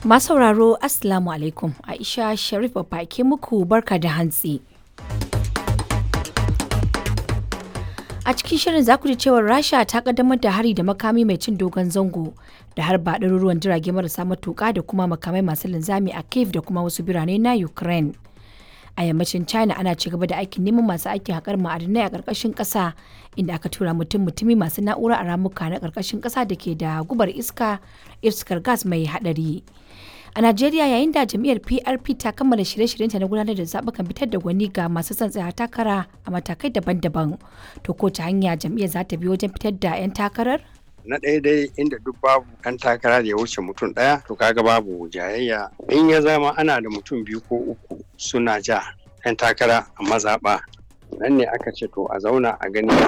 Masu sauraro Assalamu alaikum Aisha Sharif ke muku barka da hantsi. A cikin shirin za ku ji cewar Rasha ta kaddamar da hari da makami mai cin dogon zango da har ba ɗaruruwan jirage marasa matuƙa da kuma makamai masu linzami a Kiev da kuma wasu birane na Ukraine. A yammacin China ana ci gaba da aikin neman masu aikin haƙar ma'adinai a ƙarƙashin ƙasa inda aka tura mutum mutumi masu na'ura a ramuka na ƙarƙashin ƙasa da ke da gubar iska iskar gas mai haɗari. A Najeriya yayin da jam'iyyar PRP ta kammala shirye-shiryenta na gudanar da zaɓukan fitar da gwani ga masu son tsaya takara a matakai daban-daban. To ko ta hanya jam'iyyar za ta bi wajen fitar da 'yan takarar? na ɗaya dai inda duk babu ɗan takara da ya wuce mutum ɗaya to kaga babu jayayya in ya zama ana da mutum biyu ko uku suna ja 'yan takara a mazaɓa nan ne aka ce to a zauna a gani